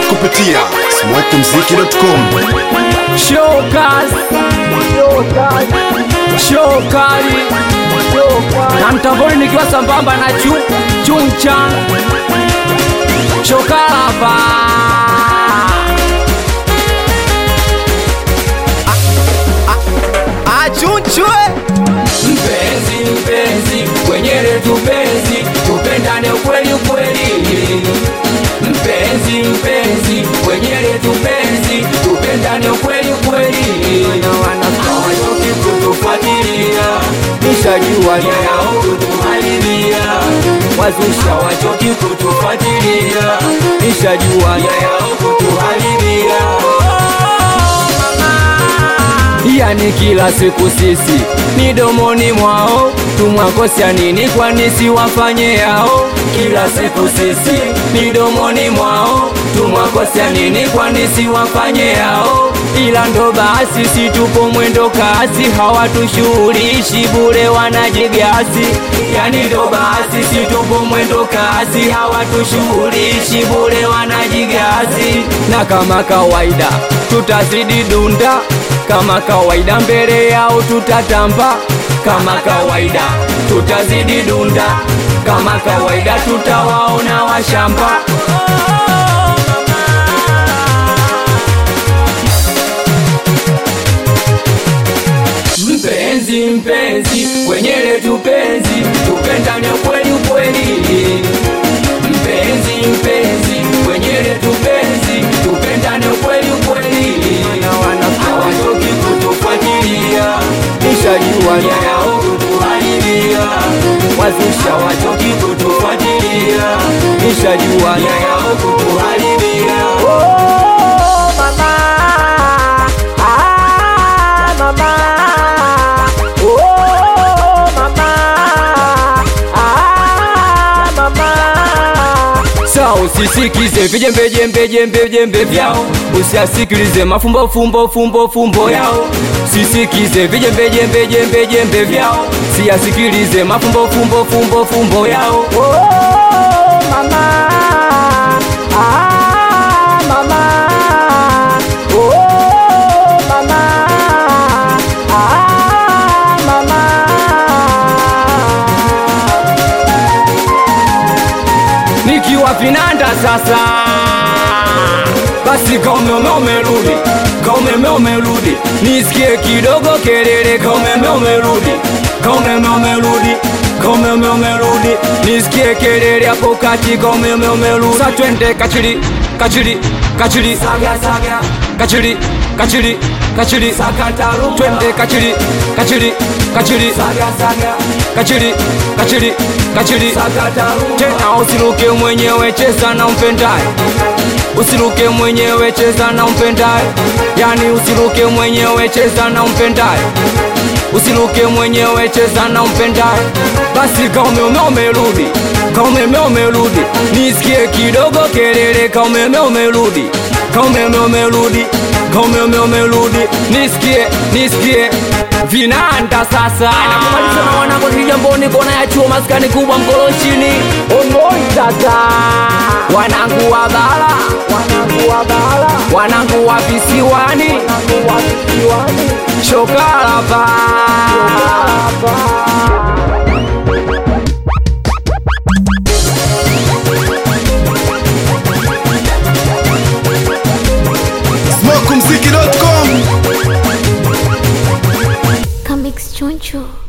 kupitia smokumziki.com. Showcase, showkali na mtamboni nikiwa sambamba na chu chuncha shokalapa achunchwe mpenzi mpenzi kwenyele tupenzi tupendane ukweli ukweli mpenzi mpenzi kwenyele tupenzi tupendane ukweli ukweli hawachoki kutufuatilia nishajua nia yao kutuharibia wazusha wachoki kutufuatilia nishajua nia yao kutuharibia yani kila siku sisi midomoni mwao tumwakosya nini kwani siwafanye yao kila siku sisi midomoni mwao tumwakosya nini kwani siwafanye yao ila ndo basi si tupo mwendo kasi hawatushughulishi bure wanajigasi yani ndo basi si tupo mwendo kasi hawatushughulishi bure wanajigasi na kama kawaida tutazidi dunda kama kawaida mbele yao tutatamba kama kawaida tutazidi dunda kama kawaida tutawaona washamba mpenzi mpenzi kwenyele tupenzi tupendane kweli kweli mpenzi mpenzi kwenyele tupenzi tupendane kweli kweli hawatoki kutufuatilia nishajua nia yao kutuharibia wazusha watoki kutufuatilia nishajua nia yao kutuharibia oh, mama ah, mama oh, mama ah, mama sa usisikize vijembejembejembejembe vyao usiasikilize mafumbo fumbo fumbo fumbo yao sisikize vijembejembejembejembe vyao siyasikilize mafumbo fumbo fumbo fumbo yao oh, mama ah, mama oh, mama ah, mama nikiwa vinanda sasa basi kaumeme umerudi kaumeme umerudi nisikie kidogo kelele kaumeme umerudi kaumeme umerudi kaumeme umerudi nisikie kelele hapo kati kaumeme umerudi sa twende kachiri kachiri kachiri saga saga kachiri kachiri kachiri sakataru twende kachiri kachiri kachiri saga saga kachiri kachiri kachiri sakataru tena usiruke mwenyewe cheza na umpendaye usiruke mwenyewe cheza na umpendaye yani usiruke mwenyewe cheza na umpendaye usiruke mwenyewe cheza na umpendaye basi kaumeme umerudi kaumeme umerudi nisikie kidogo kelele kaumeme umerudi kaumeme umerudi kaumeme umerudi nisikie nisikie vinanda sasa nakumaliza na wanangu kijamboni kona ya chuo maskani kubwa mkoloshini onoitata wanangu wa bara wanangu wa bara wanangu wa visiwani wanangu wa kisiwani shokalapa smokumziki.com. Comics Choncho.